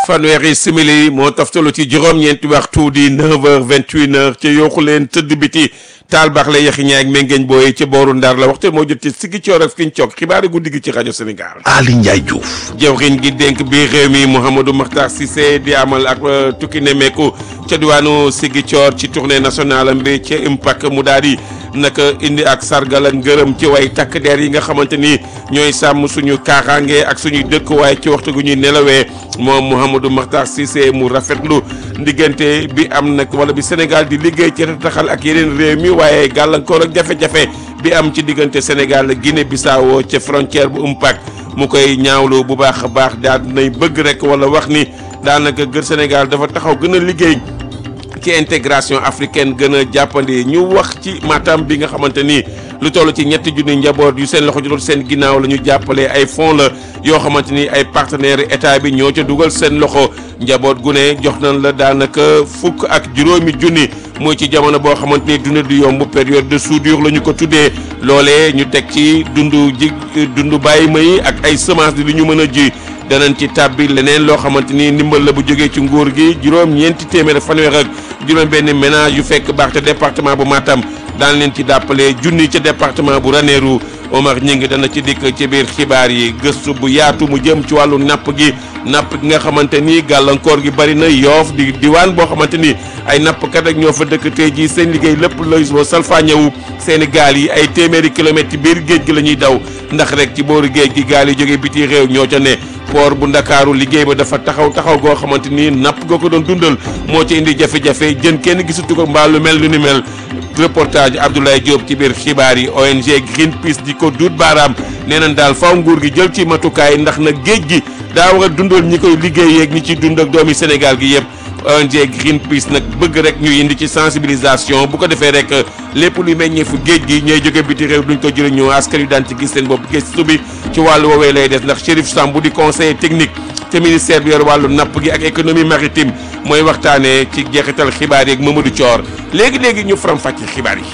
fanweeri simili moo toftalu ci juróom-ñeenti waxtu di 9h 21h ca yooxu leen tëdd biti taal baax la yaxi ñaay ak mengeeñ booy ca booru Ndar la waxtu moo jot ci siggi coor ak fiñ coog xibaari guddi gi ci rajo Sénégal. Ali Ndiaye Diouf. jëwriñ gi dénk biir réew mi Mouhamadou Makhtar Cissé di amal ak tukki nemmeeku ca diwaanu siggi coor ci tournée nationale am bi ca impact mu daal di naka indi ak sargal ak ngërëm ci way takk der yi nga xamante ni ñooy sàmm suñu kaaraange ak suñuy dëkkuwaay ci waxtu gu ñuy nelawee moom Mouhamadou Makhtar Cissé mu rafetlu diggante bi am nag wala bi Sénégal di liggéey ci taxal ak yeneen réew mi waaye gàllankoor ak jafe-jafe bi am ci diggante Sénégal Guinée Bissau ca frontière bu Mpac mu koy ñaawlu bu baax a baax daal nay bëgg rek wala wax ni daanaka gër Sénégal dafa taxaw gën a liggéey. ci intégration africaine gën a jàppandi ñu wax ci Matam bi nga xamante ni lu toll ci ñetti junni njaboot yu seen loxo jotul seen ginnaaw la ñu jàppale ay fonds la yoo xamante ni ay partenaires état bi ñoo ca dugal seen loxo njaboot gu ne jox nañ la daanaka fukk ak juróomi junni mooy ci jamono boo xamante ni dund du yomb période de soudure la ñu ko tuddee loolee ñu teg ci dundu ji dundu bàyyi may ak ay semences di lu ñu mën a ji. danañ ci tàbbi leneen loo xamante ni ndimbal la bu jógee ci nguur gi juróom ñeenti téeméer fanweer ak juróom benn ménage yu fekk baax te département bu Matam daan leen ci dàppale junni ca département bu Ranérou Omar Ñing dana ci dikk ci biir xibaar yi gëstu bu yaatu mu jëm ci wàllu napp gi napp gi nga xamante ni gàllankoor gi bari na yoof di diwaan boo xamante ni ay nappkat ak ñoo fa dëkk tey jii seen liggéey lépp lay boo salfaañewu seeni gaal yi ay téeméeri kilomètres ci biir géej gi la ñuy daw ndax rek ci booru géej gi gaal yi jógee biti réew ñoo ca ne port bu ndakaaru liggéey ba dafa taxaw taxaw goo xamante ni napp goo ko doon dundal moo ci indi jafe-jafe jën kenn gisatu ko mbaa lu mel lu ni mel reportage Abdoulaye Diop ci biir xibaar yi ONG Greenpeace di ko duut baaraam nee nañ daal faw nguur gi jël ci matukaay ndax na géej gi daa war a dundal ñi koy liggéey yeeg ñi ciy dund ak doomi Sénégal gi yëpp ONG Greenpeace nag bëgg rek ñu indi ci sensibilisation bu ko defee rek lépp luy meññeefu géej gi ñooy jóge biti réew duñ ko jëriñoo askan wi daan ci gis seen bopp gëstu bi ci wàllu woowee lay des ndax Chérif Sambou di conseiller technique te ministère bi yor wàllu napp gi ak économie maritime mooy waxtaanee ci jeexital xibaar yeeg Mamadou Thior léegi léegi ñu faram fàcce xibaar yi.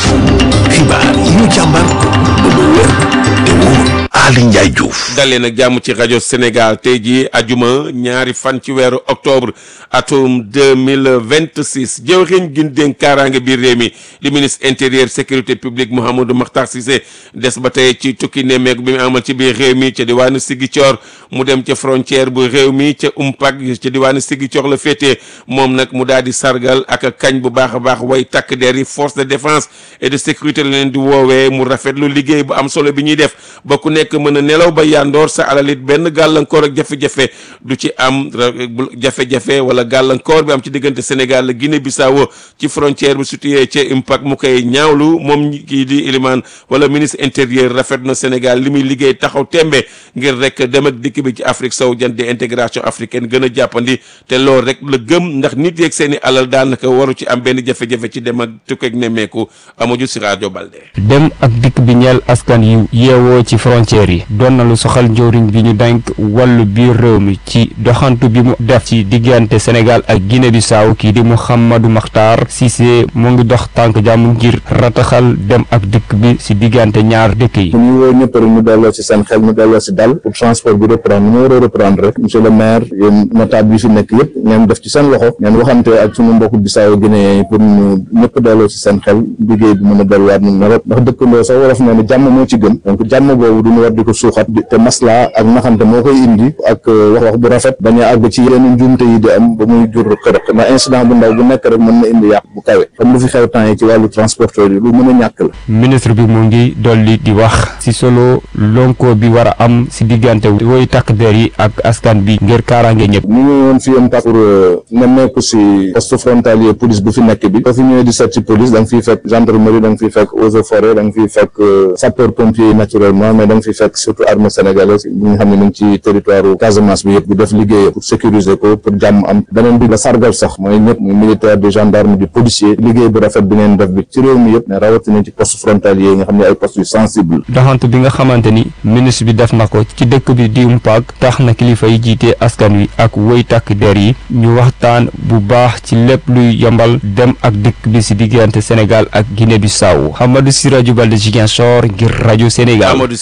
xibaar yi ñu càmbar ba mu wér te wóor Ali Ndiaye Diouf. dalee nag jàmm ci rajo Sénégal tey jii ajuma ñaari fan ci weeru octobre atum deux mille vingt six jëwriñ gi dénk kaaraange biir réew mi di ministre intérieur sécurité publique Mouhamadou Makhtar Cissé des ba tey ci tukki nemmeeku bi mu amal ci biir réew mi ca diwaanu Ziguinchor mu dem ca frontière bu réew mi ca Mpac ca diwaanu Ziguinchor la féetee moom nag mu daal di sargal ak kañ bu baax a baax way takk der yi force de défense et de sécurité la leen di woowee mu rafetlu liggéey bu am solo bi ñuy def ba ku nekk mën a nelaw ba yandoor sa alalit benn gàllankoor ak jafe-jafe du ci am jafe-jafe wala gàllankoor bi am ci diggante Sénégal la Guinée Bissau ci frontière bi situé ca Impact mu koy ñaawlu moom kii di Iliman wala ministre intérieur rafet na Sénégal li muy liggéey taxaw tembe ngir rek dem ak dikk bi ci Afrique sowu jant di intégration africaine gën a jàppandi te loolu rek la gëm ndax nit yeeg seen i alal daanaka waru ci am benn jafe-jafe ci dem ak tukkeeg nemmeeku amuju si rajo Balde. dem ak dikk bi ñeel askan yu yeewoo ci frontière yi doon na lu soxal njëriñ bi ñu denk wàllu biir réew mi ci doxantu bi mu def ci diggante Sénégal ak Guinée Bissau kii di Mouhamadou Makhtar Cissé mu ngi dox tànk jàmm ngir rataxal dem ak dikk bi si diggante ñaar dëkk yi. ñu woo ñëpp rek ñu delloo si seen xel ñu delloo si dal pour transport bi reprendre ñu war a reprendre rek monsieur le maire yéen notable yi fi nekk yëpp ngeen def ci seen loxo ngeen waxante ak suñu mbokku Bissau Guinée yi pour ñu ñëpp delloo si seen xel liggéey bi mën a delluwaat ñu nawet ndax dëkkandoo sax wolof nee na jàmm moo ci gën donc jàmm boobu duñu war di ko suuxat te masla ak naxante moo koy indi ak wax wax bu rafet bañ a àgg ci yenn njuumte yi di am ba muy jur xërëq ndax incident bu ndaw bu nekk rek mën na indi yàq bu kawe comme lu fi xew temps yi ci wàllu transporteur yi lu mën a ñàkk la ministre bi mu ngi dolli di wax si solo lonko bi war a am si diggante woy takk der yi ak askan bi ngir kaaraange ñëpp ñu ngi woon fi yam tax pour nemmeeku si poste frontalier police bu fi nekk bi soo fi ñëwee di seet si police da nga fiy fekk gendarmerie da nga fiy fekk eaux et forêt da nga fiy fekk sapeur pompier yi naturellement mais da nga fiy fekk surtout armée sénégalaise bi nga xam ne mu ngi ci territoire Casamance bi yëpp di def liggéey pour sécuriser ko pour jàmm am beneen bi la sargal sax mooy ñëpp muy militaire di gendarme di policier liggéey bu rafet bi ngeen def bi ci réew mi yëpp mais rawatina ci poste frontalier yi nga xam ne ay postes yu sensible doxantu bi nga xamante ni ministre bi def na ko ci dëkk bi di Mpac tax na kilifa yi jiite askan wi ak woy takk der yi ñu waxtaan bu baax ci lépp luy yombal dem ak dëkk bi si diggante Sénégal ak Guinée Bissau Hamadou Siraju Balde Ziguinchor ngir rajo Sénégal Amadou si rajo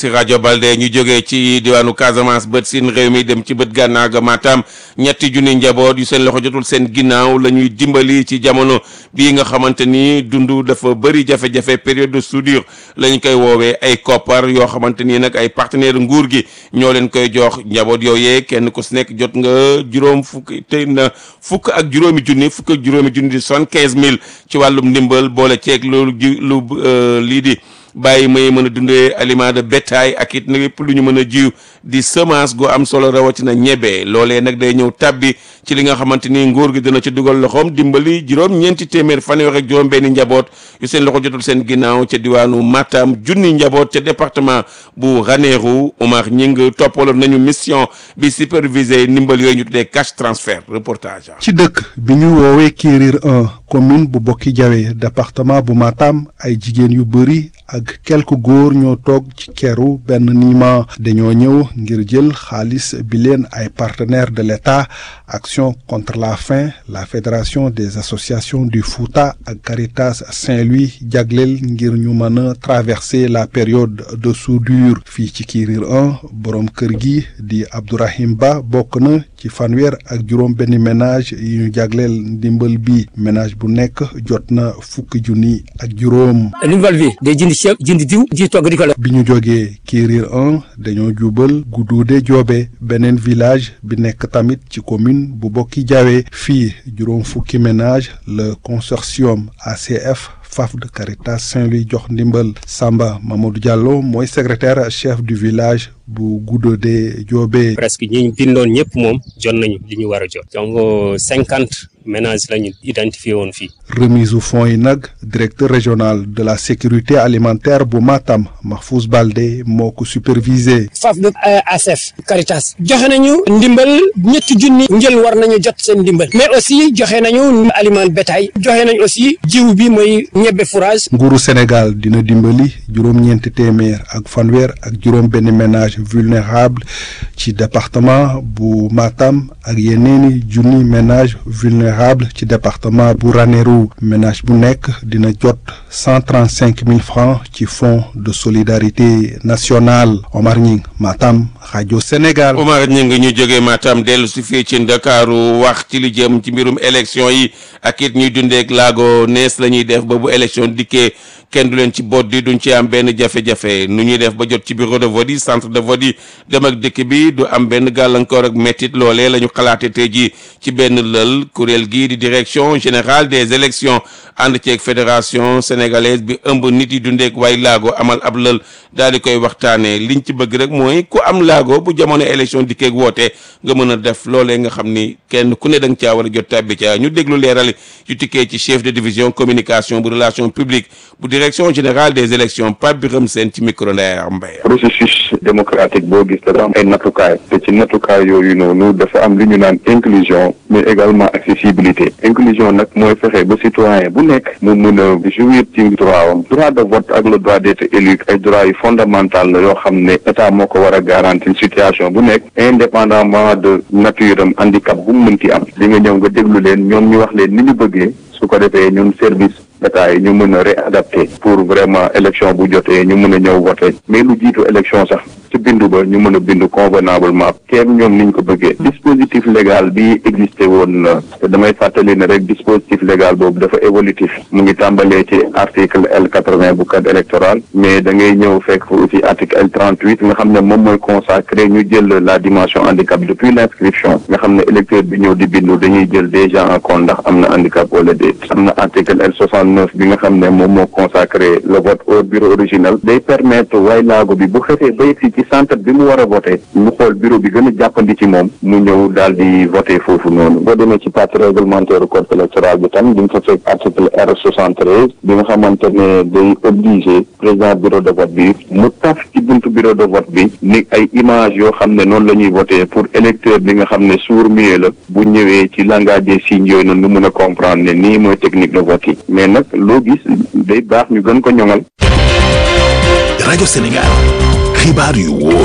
Balde ñu jógee ci diwaanu Casamance bët siin réew mi dem ci bët gànnaaw ga Matam ñetti junni njaboot yu seen loxo jotul seen ginnaaw la ñuy dimbali ci jamono bii nga xamante ni dund dafa bëri jafe-jafe période de soudure la ñu koy woowee ay koppar yoo xamante ni nag ay partenaire nguur gi ñoo leen koy jox njaboot yooyee kenn ku si nekk jot nga juróom fukk te na fukk ak juróomi junni fukk ak juróomi junni di soixante-quinze mille ci wàllum ndimbal boole ceeg loolu ji lu lii di bàyyi may mën a dundee aliment de bétail ak it lépp lu ñu mën a jiw di semence gu am solo rawatina ñebe loolee nag day ñëw tàbbi ci li nga xamante ni nguur gi dina ci dugal loxoom dimbali juróom ñeenti téeméer fanweer ak juróom benni njaboot yu seen loxo jotul seen ginnaaw ca diwaanu Matam junni njaboot ca département bu Ranérou Omar Ñing toppaloon nañu mission bi supervisé ndimbal yooyu ñu tuddee cash transfert reportage. ci dëkk bi ñu woowee Kérir 1 commune bu Bokki Jawe département bu Matam ay jigéen yu bëri ak quelques góor ñoo toog ci keru benn niima dañoo ñëw ngir jël xaalis bi leen ay partenaires de l'État Action contre la faim la Fédération des associations du Fouta ak Caritas Saint-Louis jagleel ngir ñu mën a traverser la période de soudure fii ci Kérir 1 borom kër gi di Abdourahim Ba bokk na ci fanweer ak juróom benn ménage yi ñu jagleel ndimbal bi ménage bu nekk jot na fukki junni ak juróom. ndimbal bi day jënd ceeb jënd diw di togg di ko la. bi ñu jógee Kérir 1 dañoo jubal Gudduude Joobe beneen village bi nekk tamit ci commune bu Bokki Jawe fii juróom fukki ménage le consortium ACF FAFD Caritas Saint-Louis jox ndimbal Samba Mamadou Diallo mooy secrétaire chef du village bu Gudduude Joobe. presque ñi ñu bindoon ñëpp moom jot nañu li ñu war a jot. donc cinquante ménages la ñu identifié woon fii. remise u fonds yi nag directeur régional de la sécurité alimentaire bu Matam Mahfouz Balde moo ko supervisé. FAFD ACF Caritas. joxe nañu ndimbal ñetti junni. njël war nañu jot seen ndimbal. mais aussi joxe nañu aliment bétail. joxe nañu aussi jiw bi mooy ñebbe fourrage. nguuru Sénégal dina dimbali juróom-ñeenti téeméer ak fanweer ak juróom-benn ménage vulnérable ci département bu Matam ak yeneeni junni ménage vulnérable ci département bu Ranérou ménage bu nekk dina jot cent trente cinq mille francs ci fonds de solidarité nationale Omar Ñing Matam rajo Sénégal. Omar Ñing ñu jógee Matam dellu si fii ci Ndakaaru wax ci li jëm ci mbirum élection yi ak it ñuy dundeek laago nees la ñuy def ba bu élection dikkee kenn du leen ci boot di duñ ci am benn jafe-jafe nu ñuy def ba jot ci bureau de vote yi centre de vote yi dem ak dëkk bi du am benn gàllankoor ak méttit loolee la ñu xalaate tey ji ci benn lël kuréel gii di direction générale des élections ànd ceeg fédération sénégalaise bi ëmb nit yi dundeek waay laago amal ab lël daal di koy waxtaanee liñ ci bëgg rek mooy ku am laago bu jamono élection dikkeeg woote nga mën a def loolee nga xam ni kenn ku ne da nga caa war a jot tàbbi ca ñu déglu leerali yu tikkee ci chef de division communication bu relation publique bu direction générale des élections Pape Birame Sène ci micro Ndeye Mbaye processus démocratique boo gis dafa am ay nattukaay te ci nattukaay yooyu noonu dafa am li ñu naan inclusion mais également accessibilité inclusion nag mooy fexe ba citoyen bu nekk mu mun a jouir ci droit am droit de vote ak le droit d'être élu ay droit yu fondamental la yoo xam ne état moo ko war a garantir situation bu nekk indépendamment de nature am handicap bu mu mënti am li nga ñëw nga déglu leen ñoom ñu wax leen ni ñu bëggee su ko defee ñun service état yi ñu mën a réadapter pour vraiment élection bu jotee ñu mën a ñëw voter mais lu jiitu élection sax ci bindu ba ñu mën a bindu convenablement kenn ñoom niñ ko bëggee dispositif légal bi existé woon na te damay fàttali ne rek dispositif légal boobu dafa évolutif mu ngi tàmbalee ci article L quatre-vingt bu code électoral mais da ngay ñëw fekk fa aussi article L trente-huit nga xam ne moom mooy consacré ñu jël la dimension handicap depuis l'inscription nga xam ne électeur bi ñëw di bindu dañuy jël déjà en compte ndax am na handicap wala déet am na article L soixante-neuf bi nga xam ne moom moo consacré le vote au bureau original day permettre way laago bi bu xefee ba yegsi ci centre bi mu war a voté mu xool bureau bi gën a jàppandi ci moom mu ñëw daal di voté foofu noonu boo demee ci partie réglementaire code électoral bi tam di nga fa fekk article R soixante-treize bi nga xamante ne day obligé président bureau de vote bi mu taf ci buntu bureau de vote bi ni ay image yoo xam ne noonu la ñuy voté pour électeur bi nga xam ne sourd-muet la bu ñëwee ci langage des signes yooyu noonu nu mun a comprendre ne nii mooy technique de vote yi mais nag loo gis day baax ñu gën ko ñoŋal. rajo Sénégal xibaar yu wóor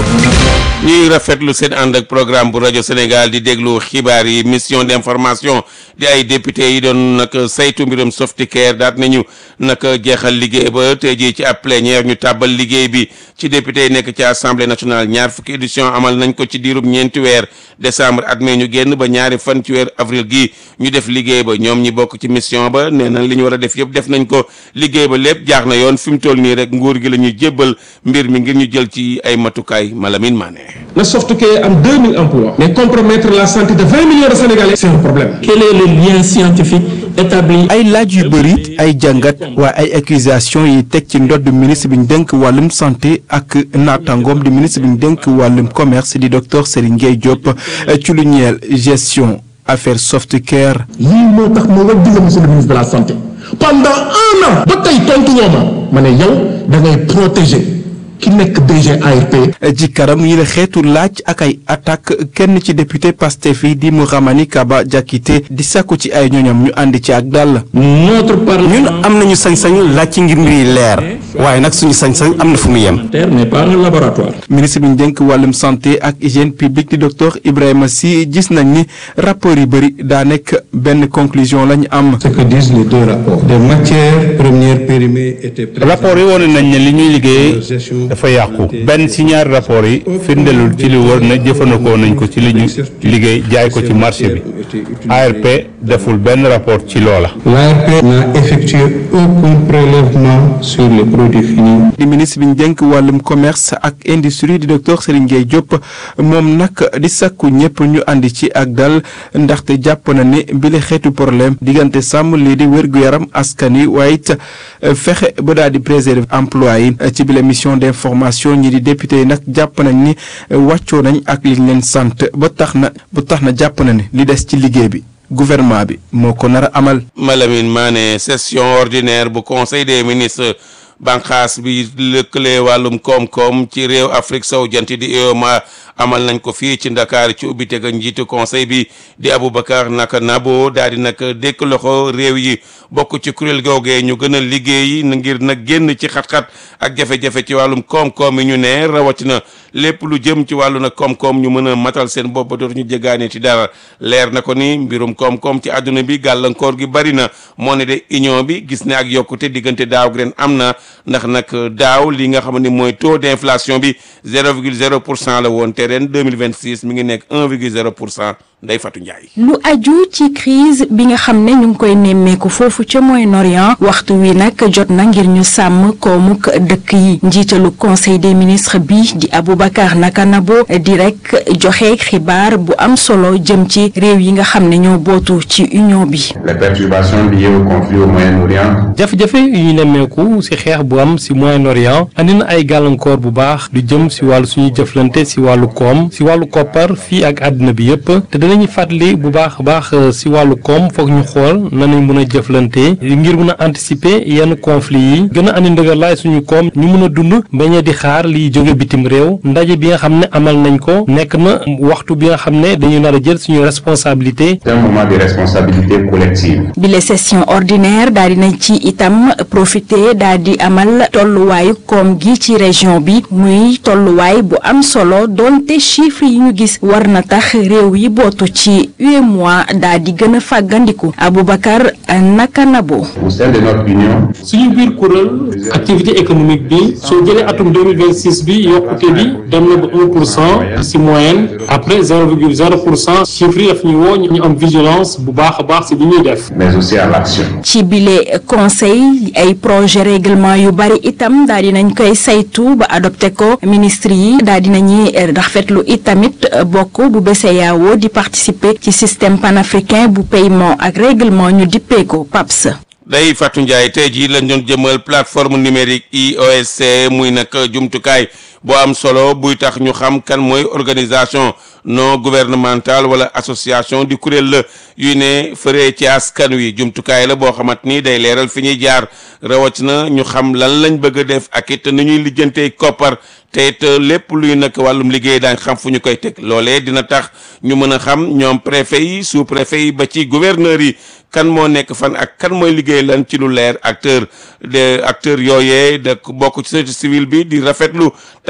ñuy rafetlu seen ànd ak programme bu rajo Sénégal di déglu xibaar yi mission d'information di ay député yi doon nag saytu mbirum Softicare daat nañu nag jeexal liggéey ba tey jii ci ab plénière ñu tàbbal liggéey bi ci député yi nekk ci assemblée nationale ñaar fukki édition amal nañ ko ci diirub ñeenti weer décembre at mee ñu génn ba ñaari fan ci weer avril gi ñu def liggéey ba ñoom ñi bokk ci mission ba nee na li ñu war a def yëpp def nañ ko liggéey ba lépp jaax na yoon fi mu toll nii rek nguur gi la ñuy jébbal mbir mi ngir ñu jël ci ay matukaay Malamine Mané. na Softcare am 2000 emplois mais compromettre la santé de 20 millions de Sénégalais c'est un problème quel est le lien scientifique établi ay laaj yu bëri ay jàngat waaye ay accusation yi teg ci ndodd ministre bi ñu dénk wàllum santé ak naataangoom di ministre bi ñu dénk wàllum commerce di docteur Serigne Gueye Diop ci lu ñeel gestion affaire Softcare lii moo tax ma war digal monsieur le ministre de la santé pendant un an ba tey tontu woo ma ma ne yow da ngay protéger ki nekk DG ARP ci karam yi la xeetu laaj ak ay attaque kenn ci député Pastef yi di Mouhamani Kaba Diakité di sàkku ci ay ñoñam ñu àndi ci ak dal notre ñun am nañu sañ-sañu laaj ci ngir mbir yi leer waaye nag suñu sañ-sañ am na fu mu yem parlementaire n'est pas un laboratoire ministre bi ñu dénk wàllum santé ak hygiène publique di docteur Ibrahima Sy gis nañ ni rapport yi bëri daa nekk benn conclusion la ñu am ce que disent les deux rapports des matières premières périmées étaient rapport yi wone nañ ne li ñuy liggéey dafa yàqu benn ci ñaari rapport yi firndelul ci li wër na jëfandikoo nañ ko ci li ñu liggéey jaay ko ci marché bi ARP deful benn rapport ci loola l'ARP n'a effectué aucun prélèvement sur les produits finis di ministre bi ñu dénk wàllum commerce ak industrie di docteur Serigne Gueye Diop moom nag di sakku ñëpp ñu àndi ci ak dal ndaxte jàpp na ne bile xeetu problème diggante sàmm lii di wér-gu-yaram askan yi waaye it fexe ba daal di préserver emploi yi ci bile mission d'information ñi di député yi nag jàpp nañ ni wàccoo nañ ak liñ leen sant ba tax na ba tax na jàpp na ne li des ci liggéey bi gouvernement bi moo ko nar a amal. Malamine Mané session ordinaire bu conseil des ministres banqaas bi lëkkale wàllum koom-koom ci réew Afrique sowu jant di UEMOA amal nañ ko fii ci Ndakaar ci ubbite ga njiitu conseil bi di Aboubacar naka Nabo daal di nag dékk loxo réew yi bokk ci kuréel googee ñu gën a liggéey ngir nag génn ci xat-xat ak jafe-jafe ci wàllum koom-koom yi ñu ne rawatina lépp lu jëm ci wàllu nag koom-koom ñu mën a matal seen bopp ba dootuñu jéggaane ci dara leer na ko ni mbirum koom-koom ci àdduna bi gàllankoor gi bari na moo ne de union bi gis ne ak yokkute diggante daaw ak ren am na ndax nag daaw li nga xam ne mooy taux d'inflation bi 0,0 pour cent la woon te ren 2026 mi ngi nekk 1,0 pour cent Ndeye Fatou Ndiaye. lu aju ci crise bi nga xam ne ñu ngi koy nemmeeku foofu ca Moyen-Orient waxtu wi nag jot na ngir ñu sàmm koomuk dëkk yi njiitalu conseil des ministres bi di Aboubacar Nakanabo di rek joxe xibaar bu am solo jëm ci réew yi nga xam ne ñoo bootu ci union bi. les perturbations liées au conflit au Moyen-Orient. jafe-jafe yu ñu nemmeeku ci xeex bu am ci Moyen-Orient andi na ay gàllankoor bu baax du jëm ci wàllu suñuy jëflante ci wàllu koom ci wàllu koppar fii ak àddina bi yépp te danañu fàttali bu baax a baax ci wàllu koom foog ñu xool nanañ mën a jëflante ngir mën a anticiper yenn conflit yi gën a andi ndëgërlaay suñu koom ñu mën a dund bañ a di xaar liy jóge bitim réew ndaje bi nga xam ne amal nañ ko nekk na waxtu bi nga xam ne dañu nar a jël suñu responsabilité. c'est un moment de responsabilité collective. bi les session ordinaire daal di nañ ci itam profiter daal di amal tolluwaayu koom gi ci région bi muy tolluwaay bu am solo donte chiffres yi ñu gis war na tax réew yi bootu ci UEMOA daal di gën a fàggandiku Aboubacar Nakanabo. au sein de notre union. suñu biir kuréel activité économique bi soo jëlee atum 2026 bi yokkute bi dem na ba 1 pour cent si moyenne après 0,0 pour cent chiffres yi daf ñu woo ñu am vigilance bu baax a baax si li ñuy def. mais aussi à l'action. ci bile conseil ay projet règlement yu bari itam daal di nañ koy saytu ba adopté ko ministre yi daal di nañuy rafetlu itamit bokk bu BCEAO di participer ci système panafricain bu paiement ak règlement ñu dippee ko PAPS. day Fatou Ndiaye tey jii lañ doon jëmal plateforme numérique IOSC muy nag jumtukaay boo am solo buy tax ñu xam kan mooy organisation non gouvernementale wala association di kuréel la yuy ne fëree ci askan wi jumtukaay la boo xamante ni day leeral fi ñuy jaar rawatina ñu xam lan lañ bëgg a def ak it nu ñuy lijjantee koppar te it lépp luy nag wàllum liggéey daañ xam fu ñu koy teg loolee dina tax ñu mën a xam ñoom préfet yi sous préfet yi ba ci gouverneur yi kan moo nekk fan ak kan mooy liggéey lan ci lu leer acteur de acteur yooyee de bokk ci société civile bi di rafetlu tax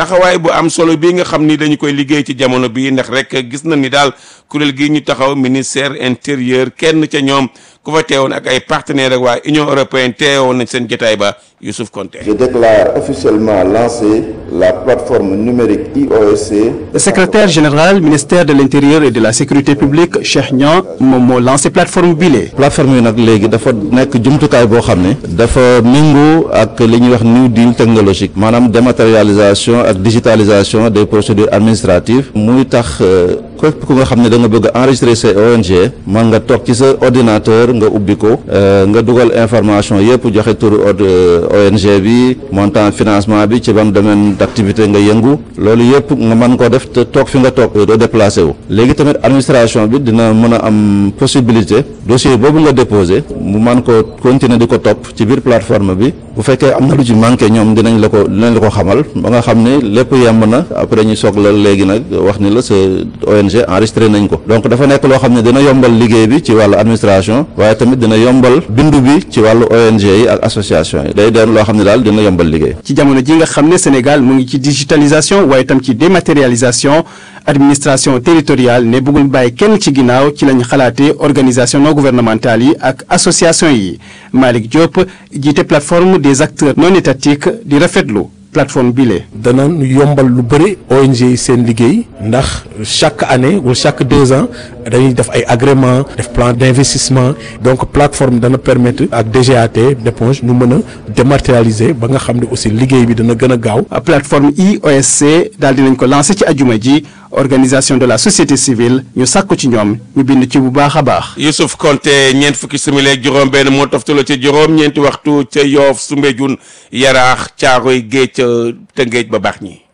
taxawaay bu am solo bi nga xam ni dañu koy liggéey ci jamono bi ndax rek gis na ni daal kuréel gi ñu taxaw ministère intérieur kenn ca ñoom ku fa teewoon ak ay partenaires ak waa Union européenne teewoon nañ seen jotaay ba Youssouf Konté. Je déclare officiellement lancée la plateforme numérique IOSC. Le secrétaire général ministère de l'intérieur et de la sécurité publique Cheikh Niang moom moo lancé plateforme bile. plateforme yi nag léegi dafa nekk jumtukaay boo xam ne dafa méngoo ak li ñuy wax new deal technologique maanaam dématérialisation ak digitalisation des procédures administratives muy tax képp ku nga xam ne da nga bëgg a enregistrer sa ONG man nga toog ci sa ordinateur nga ubbi ko nga dugal information yëpp joxe turu ONG bi montant financement bi ci ban domaine d'activité nga yëngu loolu yëpp nga mën ko def te toog fi nga toog doo déplacé wu léegi tamit administration bi dina mën a am possibilité dossier boobu nga déposé mu man ko continuer di ko topp ci biir plateforme bi bu fekkee am na lu ci manqué ñoom dinañ la ko dinañ la ko xamal ba nga xam ne lépp yemb na après ñu soog la léegi nag wax ni la sa ONG enregistré nañ ko donc dafa nekk loo xam ne dina yombal liggéey bi ci wàllu administration waaye tamit dina yombal bindu bi ci wàllu ONG yi ak association yi day doon loo xam ne daal dina yombal liggéey. ci jamono ji nga xam ne Sénégal mu ngi ci digitalisation waaye tam ci dématérialisation administration territoriale ne bëggul bàyyi kenn ci ginnaaw ci lañ xalaatee organisation non gouvernementale yi ak association yi Malick Diop jiite plateforme des acteurs non étatiques di rafetlu plateforme bile. dana yombal lu bëri ONG yi seen liggéey ndax chaque année wala chaque deux ans dañuy def ay agrément def plan d'investissement donc plateforme dana permettre ak DGAT d'éponge ñu mën a dématérialiser ba nga xam ne aussi liggéey bi dana gën a gaaw. plateforme IOSC daal dinañ ko lancé ci ajuma ji organisation de la société civile ñu sàkku ci ñoom ñu bind ci bu baax a baax. Youssouf Konté ñeent fukki simili ak juróom-benn moo toftaloo ci juróom-ñeenti waxtu ca Yoff Soumbédioune Yaraax Caaroy Géej ca Tëngéej ba baax ñi.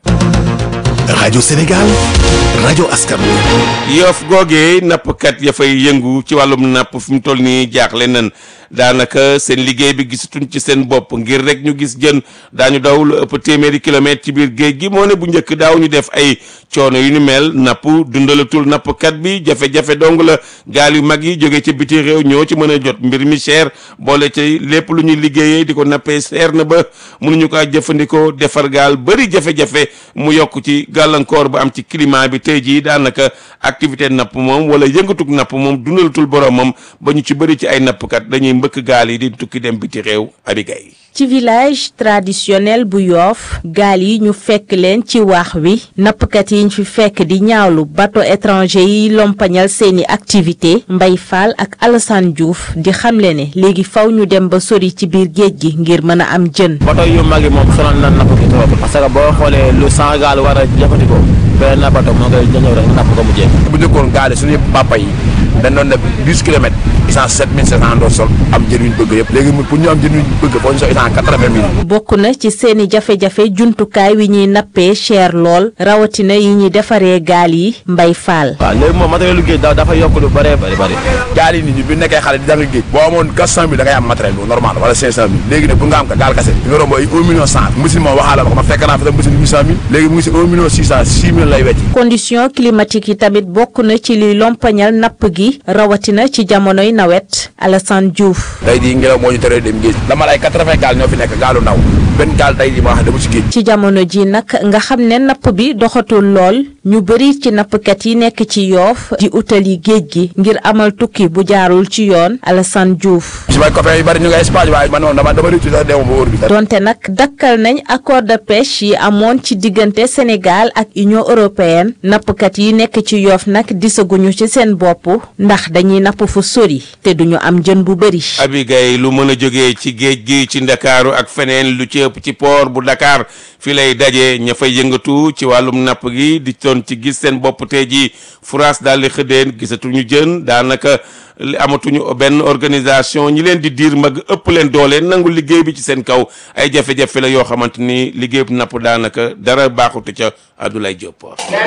rajo Sénégal rajo askan wi. Yoff googee nappkat ya fay yëngu ci wàllum napp fi mu toll nii jaaxle nan daanaka seen liggéey bi gisatuñ ci seen bopp ngir rek ñu gis jën daañu daw lu ëpp téeméeri kilomètre ci biir géej gi moo ne bu njëkk daaw ñu def ay coono yu ni mel napp dundalatul nappkat bi jafe-jafe dong la gaal yu mag yi jóge ci biti réew ñoo ci mën a jot mbir mi cher boole ci lépp lu ñuy liggéeyee di ko nappee seer na ba mënuñu ko jëfandikoo defar gaal bëri jafe-jafe mu yokk ci gàllankoor bu am ci climat bi tey jii daanaka activité napp moom wala yëngatug napp moom dundalatul boromam ba ñu ci bëri ci ay nappkat dañuy mbëkk gaal yi di tukki dem biti réew abigay ci village traditionnel bu yoof gaal yi ñu fekk leen ci waax wi nappkat yi ñu fi fekk di ñaawlu bateau étranger yi lompañal seeni activité Mbay Fall ak Alassane Diouf di xamle ne léegi faw ñu dem ba sori ci biir géej gi ngir mën a am jën bateau yu mag yi moom sonal na napp gi trop parce que boo xoolee lu cent gaal war a jëfandikoo benn bateau moo koy ñëw rek napp ko mu jeex bu njëkkoon gaal yi suñu papa yi dañ doon def dix kilomètres essence sept mille sept cent doon sol am jën yu ñu bëgg yëpp léegi pour ñu am jën yu ñu bëgg foo ñu sol essence quatre-vingt mille bokk na ci seeni jafe-jafe jumtukaay wi ñuy nappee cher lool rawatina yi ñuy defaree gaal yi mbay faal waaw léegi moom matériel lu géej da dafa yokk lu bëree bëri bëri gaal yi nit ñi bi nekkee xale di jàng géej boo amoon quatre cent mille da ngay am matériel bu normal wala cinq cent mille léegi nag bu nga am ka gaal kase di nga romb ay un million cent machine moom waxaala ma ko ma fekk naa fi tam machine huit cent mille léegi mu ngi si un million six cent six mille lay wecci condition climatique yi tamit bokk na ci liy lompañal napp gi rawatina ci jamonoy nawet Alassane Diouf tey di ngelaw moo ñu teree dem géej dama lay quatre-vingts gaal ñoo fi nekk gaalu ndaw benn gaal tey di ma wax dama ci géej ci jamono ji nag nga xam ne napp bi doxatul lool ñu bëri ci nappkat yi nekk ci yoof di utali géej gi ngir amal tukki bu jaarul ci yoon Alassane Diouf si may copain yu bari ñu ngi Espagne waaye man moom dama dama rëccu sax deewuma ba wóor bi donte nag dakkal nañ accord de pêche yi amoon ci diggante Sénégal ak Union européenne nappkat yi nekk ci yoof nag disaguñu ci seen bopp ndax dañuy napp fu sori te duñu am jën bu bëri abigay lu mën a jógee ci géej gi ci ndakaaru ak feneen lu ci ëpp ci port bu Dakar fi lay daje ña fay yëngatu ci wàllum napp gi di doon ci gis seen bopp tey ji France daal di xëddeen gisatuñu jën daanaka amatuñu benn organisation ñi leen di diir mag ëpp leen doole nangu liggéey bi ci seen kaw ay jafe-jafe la yoo xamante ni liggéey bu napp daanaka dara baaxutu ca Abdoulaye Diop.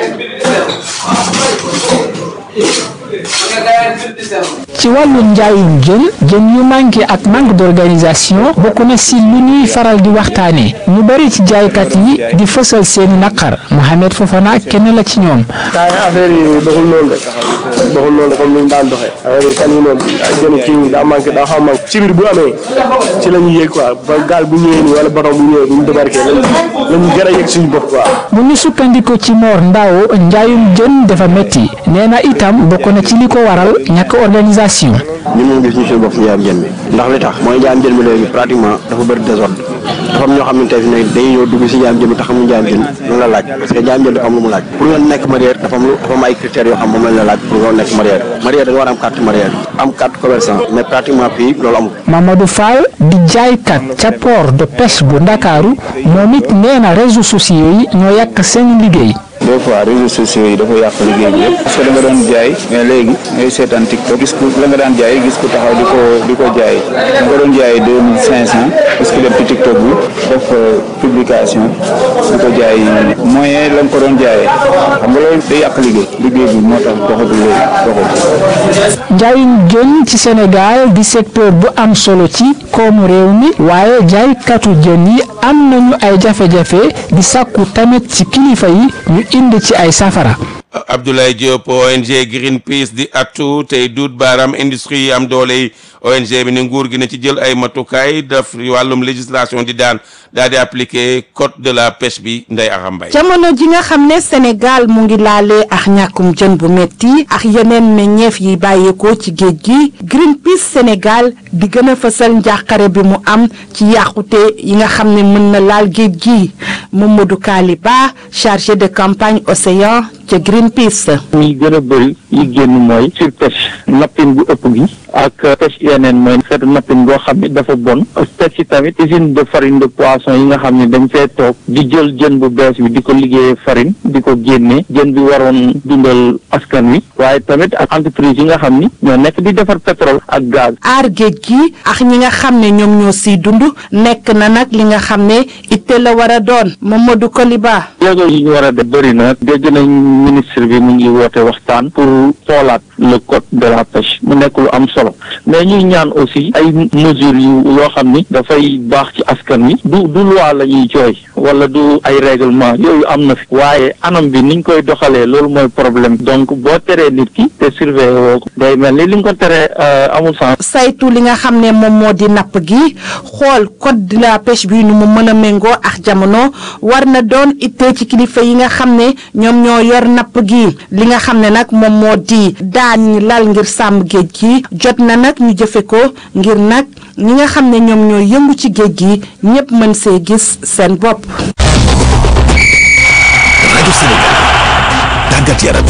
ci wàllu njaayum jën jën yu manqué ak manque d'organisation bokk na si lu ñuy faral di waxtaane ñu bari ci jaaykat yi di fësal seeni naqar Mohamed Fofana kenn la ci ñoom affaire yi doxul loolu rek doxul noonu comme ni ñu daan doxee affaire yi kan yi noonu jënd kii daa manqué daa xaw a manqué ci biir bu amee ci la ñuy yéeg quoi ba gaal bu ñëwee nii wala bateau bu ñëwee bu ñu débarqué lañ lañ gën a yëg suñu bopp quoi bu ñu sukkandiku ci Mor Ndao njaayum jën dafa métti nee na itam bokk na ci li ko waral ñàkk organisation. ñun moom gis ñu suñu bopp si njaayam jën bi ndax li tax mooy njaayam jën bi léegi pratiquement dafa bëri désordre dafa am ñoo xamante ne dañuy ñëw dugg si njaayam jën bi te xamuñu njaayam jën lu la laaj parce que njaayam jën dafa am lu mu laaj pour nga nekk mareyeur dafa am lu dafa am ay critères yoo xam moom lañ la laaj pour nga nekk mareyeur mareyeur da nga war a am carte mareyeur am carte commerçant mais pratiquement fii loolu amul Mamadou Fall di jaaykat ca port de pêche bu Ndakaaru moom it nee na réseaux sociaux yi ñoo yàq seen liggéey. des fois réseaux sociaux yi dafa yàq liggéey bi yëpp parce que da nga doon jaay mais léegi ngay seetaan TikTok gis ku la nga daan jaay gis ku taxaw di ko di ko jaay da nga doon jaay deux mille cinq cent parce que dem ci TikTok bi def publication di ko jaay moyen la nga ko doon jaayee xam nga loolu day yàq liggéey liggéey bi moo tax doxatul léegi doxatul. njaayum jën ci Sénégal di secteur bu am solo ci koomu réew mi waaye jaaykatu jën yi am nañu ay jafe-jafe di sàkku tamit ci kilifa yi ñu indi ci ay safara. Abdoulaye Diop ONG Greenpeace di attu tey duut baaraam industrie yi am doole yi ONG bi ne nguur gi ne ci jël ay matukaay def wàllum législation di daan daal di appliquer code de la pêche bi Ndeye Aram Mbaye jamono ji nga xam ne Sénégal mu ngi laalee ak ñàkkum jën bu metti ak yeneen meññeef yi bàyyeekoo ci géej gi Greenpeace Sénégal di gën a fësal njàqare bi mu am ci yàqute yi nga xam ne mën na laal géej gi Mamadou Kaliba chargé de campagne océan ca Greenpeace. ñi gën a bëri yi génn mooy surpêche nappin bu ëpp gi ak pêche yeneen mooy xeetu nappin boo xam ne dafa bon teg ci tamit usine de farine de poisson yi nga xam ne dañ fee toog di jël jën bu bees bi di ko liggéeyee farine di ko génne jën bi waroon dundal askan wi waaye tamit ak entreprise yi nga xam ni ñoo nekk di defar pétrole ak gaz. aar géej gi ak ñi nga xam ne ñoom ñoo siy dund nekk na nag li nga xam ne itte la war a doon Mamadou Koliba. jéego yi ñu war a def bëri na dégg nañ ministre bi mu ngi woote waxtaan pour xoolaat le code de la pêche mu nekk lu am solo mais ñuy ñaan aussi ay mesures yu yoo xam ni dafay baax ci askan wi du du loi la ñuy jooy wala du ay règlement yooyu am na fi waaye anam bi niñ koy doxalee loolu mooy problème donc boo teree nit ki te surveiller woo ko day mel ni li nga ko teree amul sens. saytu li nga xam ne moom moo di napp gi xool code de la pêche bi nu mu mën a méngoo ak jamono war na doon ittee ci kilifa yi nga xam ne ñoom ñoo yor napp gi li nga xam ne nag moom moo di daan ñi lal ngir sàmm géej gi jot na nag ñu jëfe ko ngir nag ñi nga xam ne ñoom ñoo yëngu ci géej gi ñépp mën see gis seen bopp. rajo Sénégal tàggat yaram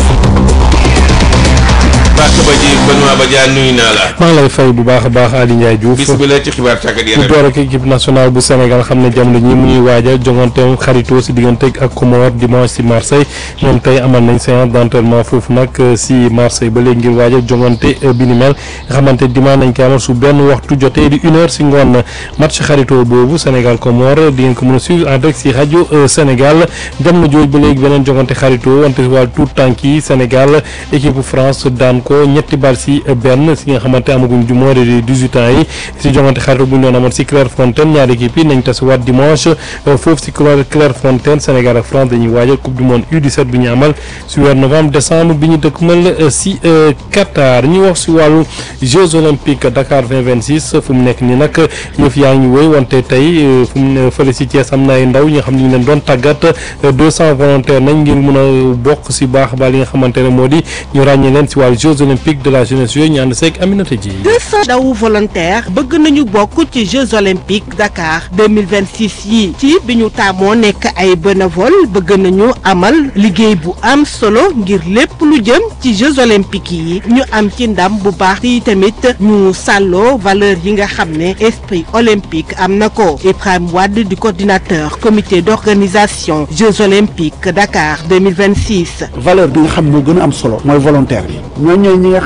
bàkk ba ji Benoît Badiane nuyu naa la. maa ngi lay fay bu baax a baax Ali Ndiaye Diouf bisimilah ci xibaar tàggat yaram ñu door ak équipe nationale bu Sénégal xam ne jamono ñi mu ñuy waajal jonganteem xaritoo si diggante ak Comores dimanche si Marseille ñoom tey amal nañ séance d' entraînement foofu nag si Marseille ba léegi ngir waajal jongante bi ni mel nga xamante dimanche nañ ko amal su benn waxtu jotee di une heure si ngoon match xaritoo boobu Sénégal Comores di ngeen ko mën a suivre en direct si rajo Sénégal jamono jooju ba léegi beneen jongante xaritoo wante wàllu tout tànk yi Sénégal équipe France daan ko ñetti bal si benn si nga xamante amaguñ du moins de dix-huit ans yi si jongante xaritoo bu ñu doon amal si Clairefontaine ñaari équipe yi nañ tasiwaat dimanche foofu si Clairefontaine Sénégal ak France dañuy waajal coupe du monde U17 bi ñu amal si weer novembre décembre bi ñu dëkkmal si Qatar ñu wax si wàllu Jeux olympiques Dakar 2026 fu mu nekk nii nag yëf yaa ngi wéy wante tey fu mu ne fële si Thiès am na ay ndaw ñi nga xam ne ñu leen doon tàggat 200 volontaires nañ ngir mun a bokk si baax ba li nga xamante ne moo di ñu ràññee leen si wàllu Jeux olympiques de la jeunesse yooyu ñu ànd seeg Aminata Ji. 200 ndaw volontaire bëgg nañu bokk ci Jeux olympiques Dakar 2026 yi ci bi ñu taamoo nekk ay bénévole bëgg nañu amal liggéey bu am solo ngir lépp lu jëm ci Jeux olympiques yi ñu am ci ndam bu baax yi tamit ñu sàlloo valeur yi nga xam ne esprit olympique am na ko Ibrahima Wade di coordinateur comité d'organisation Jeux olympiques Dakar 2026. valeur bi nga xam moo gën a am solo mooy volontaire bi ñooñu ñooy ñi nga xam ñoom ñooy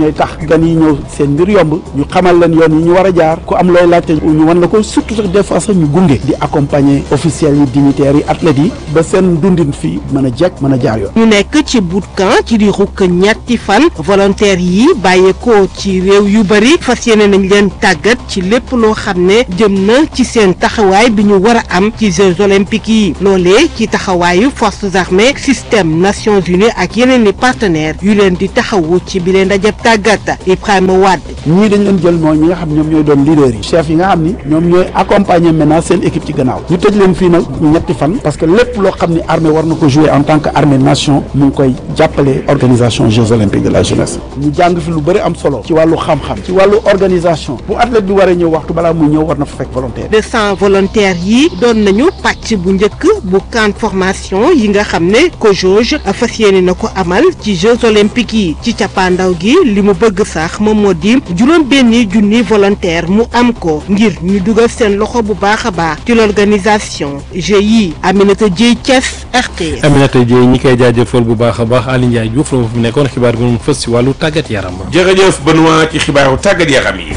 ñooy tax gan yi ñëw seen mbir yomb ñu xamal leen yoon yi ñu war a jaar ku am looy laajte ñu wan la ko surtout sax des fois sax ñu gunge di accompagner officiels yi dignitaires yi athlètes yi ba seen dundin fii mën a jekk mën a jaar yoon. ñu nekk ci bootcamp ci diirug ñetti fan volontaires yi bàyyeekoo ci réew yu bari fas yéene nañ leen tàggat ci lépp loo xam ne jëm na ci seen taxawaay bi ñu war a am ci Jeux olympiques yi loolee ci taxawaayu forces armées système Nations Unies ak yeneen i partenaires yu leen di taxawu ci bi leen dajab tàggat Ibrahima Wade. ñii dañ leen jël mooy ñi nga xam ñoom ñooy doon leaders yi chef yi nga xam ni ñoom ñooy accompagner maintenant seen équipe ci gannaaw ñu tëj leen fii nag ñetti fan parce que lépp loo xam ni armée war na ko jouer en tant que armée nation mu ngi koy jàppale organisation Jeux olympiques de la jeunesse ñu jàng fi lu bëri am solo ci wàllu xam-xam ci wàllu organisation bu athlète bi waree ñëw waxtu balaa muy ñëw war na fa fekk volontaire deux cent volontaires yi doon nañu pàcc bu njëkk bu camp formation yi nga xam ne COJOJ fas yéene na ko amal ci Jeux olympiques yi ci cappaandaw gi li mu bëgg sax moom moo di juróom benni junni volontaire mu am ko ngir ñu dugal seen loxo bu baax a baax ci l'organisation GIE Aminata Dieye Thiès RTS. Aminata Dieye ñi koy jaajëfal bu baax a baax Aliou Ndiaye Diouf la ma fi nekkoon xibaar bi mu fës si wàllu tàggat yaram. jërëjëf Benoît ci xibaaru tàggat yaram yi.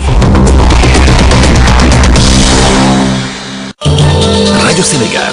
rajo Sénégal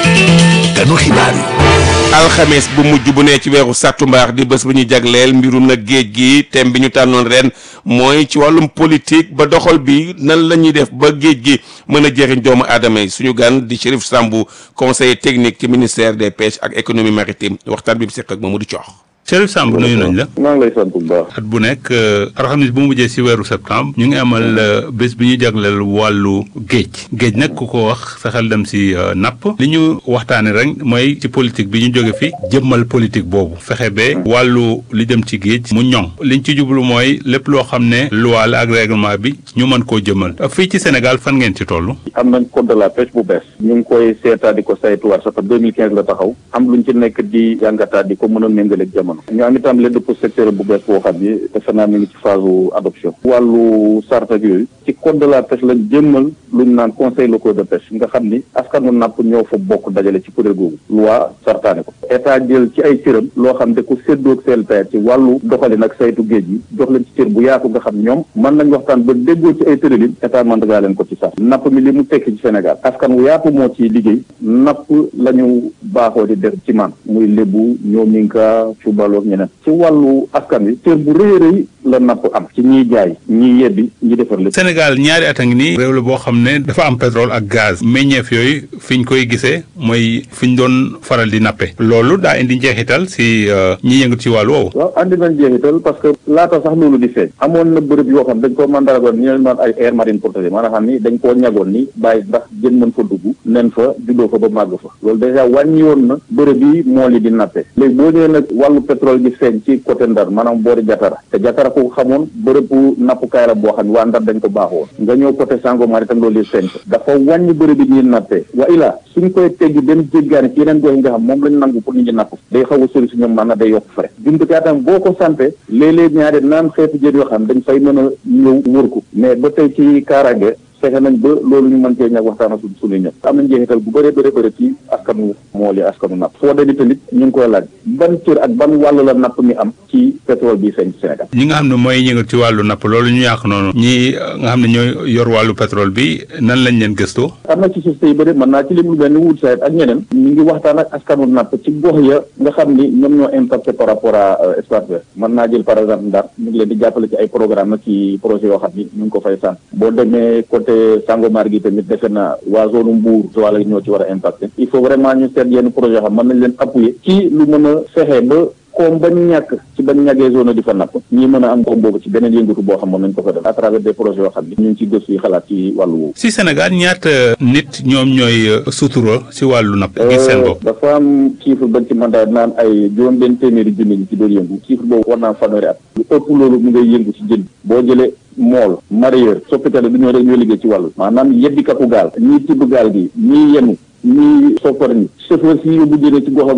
ganu xibaar yi. alxames bu mujj bu ne ci weeru sàttumbar di bés bu ñu jagleel mbirum nag géej gi thème bi ñu tànnoon ren mooy ci wàllum politique ba doxal bi nan la ñuy def ba géej gi mën a jëriñ doomu aadama yi suñu gan di Chérif Sambou conseiller technique ci ministère des pêches ak économie maritime waxtaan bi mu seq ak Mamadou Thiokh. Chérif Samb nuyu nañ la. maa ngi lay sant bu baax. at bu nekk alxamis bu mu mujjee si weeru septembre ñu ngi amal bés bi ñu jagleel wàllu géej géej nag ku ko wax sa xel dem si napp li ñu waxtaanee rek mooy ci politique bi ñu jóge fi jëmmal politique boobu fexe ba wàllu li jëm ci géej mu ñoŋ liñ ci jublu mooy lépp loo xam ne loi la ak règlement bi ñu mën koo jëmmal fii ci Sénégal fan ngeen ci toll. am nañ code de la pêche bu bees. ñu ngi koy seetaa di ko saytuwaat sax 2015 la taxaw am luñ ci nekk di jàngataat di ko mën a méngale ak jamono. ñu am itam leen pour secteur bu bees boo xam ni defe naa mi ngi ci phase adoption wàllu sart ak yooyu ci code de la pêche lañ jëmmal lu ñu naan conseil local de pêche nga xam ni askanu napp ñoo fa bokk dajale ci kuréel googu loi sartaane ko état jël ci ay cëram loo xam da ko séddoo ak CLPR ci wàllu doxalin ak saytu géej gi jox leen ci cër bu yaatu nga xam ñoom mën nañ waxtaan ba déggoo ci ay tëralin état mën dagaa leen ko ci sax napp mi li mu tekki ci Sénégal askan wu yaatu moo ciy liggéey napp la ñu baaxoo di def ci man muy lébu ñoo minka cubaloog ñeneen ci wàllu askan wi cër bu rëy rëy la napp am ci ñiy jaay ñiy yebbi ñi defar lépp Sénégal ñaari at a ngi nii réew la boo xam ne dafa am pétrole ak gaz meññeef yooyu fi ñu koy gisee mooy fi ñu doon faral di nappe loolu daa indi njeexital si ñi yëngu ci wàllu woowu waaw andi nañ jeexital parce que laata sax loolu di feeñ amoon na bërëb yoo xam dañ ko mandaragoon ñu leen naan ay aire marine protégée maanaam xam ni dañ koo ñagoon ni bàyyi ndax jën mën fa dugg nen fa juddoo fa ba màgg fa loolu dèjà wàññi woon na bërëb yi mool yi di nappe léegi boo ñëwee nag wàllu pétrole gi feeñ ci côté Ndar maanaam boori Jatara te Jatara ko xamoon bërëbu nappukaay la boo xam ne waa Ndar dañ ko baaxoon nga ñëw côté Sangomar itam loolu di feeñ fa dafa wàññi bërëb yi ñuy nappee wa ilaa suñ koy teggi dem jéggaani ci yeneen gox yi nga xam moom lañ nangu pour nit ñi napp day xaw a sori si ñoom maanaam day yokk frais jumtukaay tam boo ko santé léeg-léeg ñaari naan xeetu jën yoo xam dañ fay mën a ñëw wër ko mais ba tey ci kaaraange fexe nañ ba loolu ñu mën cee ñàkk waxtaan ak suñu ñëpp am nañ njeexital bu bëree bëri bëri ci askanu mool yi askanu napp foo demee tamit ñu ngi koy laaj ban cër ak ban wàll la napp mi am ci pétrole bi feeñ ci Sénégal ñi nga xam ne mooy yëngal ci wàllu napp loolu ñu yàq noonu ñi nga xam ne ñooy yor wàllu pétrole bi nan lañ leen gëstoo am na ci société yu bëri mën naa ci lim lu mel ni wut sayet ak ñeneen ñu ngi waxtaan ak askanu napp ci gox ya nga xam ni ñoom ñoo impacté par rapport à espace vert mën naa jël par exemple Ndar ñu ngi leen di jàppale ci ay programme nag ci projet yoo xam ni ñu ngi ko fay sant boo demee côté Sangomar gi tamit defe na waa zone Mbour wala ñoo ci war a impacté il faut vraiment ñu seet yenn projet yoo xam mën nañ leen appuyer ci lu mën a fexe ba koom bañ ñàkk ci bañ ñàggee zone di fa napp ñi mën a am koom boobu ci beneen yëngatu boo xam mën nañ ko fa def à travers des projets yoo xam ni ñu ngi ci gëstu yi xalaat ci wàllu woowu si Sénégal ñaata nit ñoom ñooy sutura si wàllu napp gis seen bopp dafa am chiffre bañ ci mandat naan ay juróom benn téeméeri junni ñi ci doon yëngu chiffre boobu war naa fanweeri at lu ëpp loolu mu ngay yëngu ci jën boo jëlee mool mareyeur soppitale du ñoo rek ñoo liggéey ci wàllu maanaam yebbikatu gaal ñii tibb gaal gi ñii yenu ñii soppar ñi chauffeur si yóbbu jëne ci gox ak gox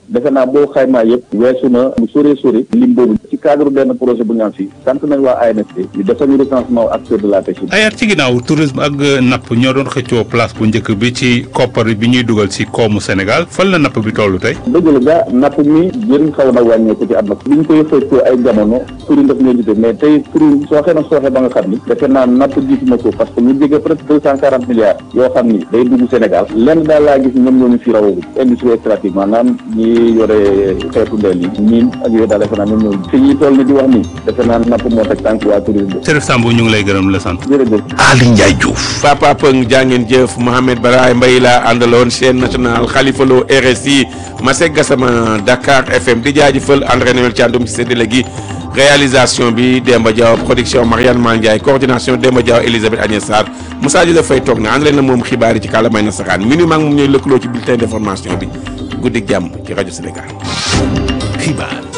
defe naa boo xaymaa yëpp weesu na lu sore sore lim boobu ci cadre benn projet bu ñu am fii sant nañ waa ANSP ñu defal ñu recensement acteur de la pêche ay at ci ginnaaw tourisme ak napp ñoo doon xëccoo place bu njëkk bi ci koppar bi ñuy dugal ci koomu Sénégal fan la napp bi tollu tey. dëgg la gaa napp mi jëriñ xaw na wàññeeku ci àdduna bi ñu koy xëccoo ay jamono turi daf ñoo jite mais tey turi sooxe na sooxe ba nga xam ni defe naa napp jiitu na ko parce que ñu jege presque deux cent quarante milliards yoo xam ni day dugg Sénégal lenn daal laa gis ñoom ñoo ñu fi rawagum industrie extractive maanaam ñi yore xeetu ndeel yi ñiin ak yooyu daal defe naa ñoom ñoo fi ñuy toll ni di wax ni defe naa napp moo teg tànk waa tourisme Serif Samb ñu ngi lay gërëm la sant. jërëjëf Ali Ndiaye Diouf Papa Pëng jàngeen jëf Mohamed Baraye Mbaye la àndaloon chaîne nationale Khalifa Lo RSI Masek Gassama Dakar FM di jaajëfal André Noël Thiandoum ci séddale gi réalisation bi Demba Diaw production Marianne Mandiaye coordination Demba Diaw Elisabeth Agnès Sarr Moussa Diouf fay toog na ànd leen na moom xibaar yi ci kàllaamay nasaraan minuit maa ngi moom ñooy lëkkaloo ci bulletin d'information bi guddik jàmm ci rajo Sénégal xibaar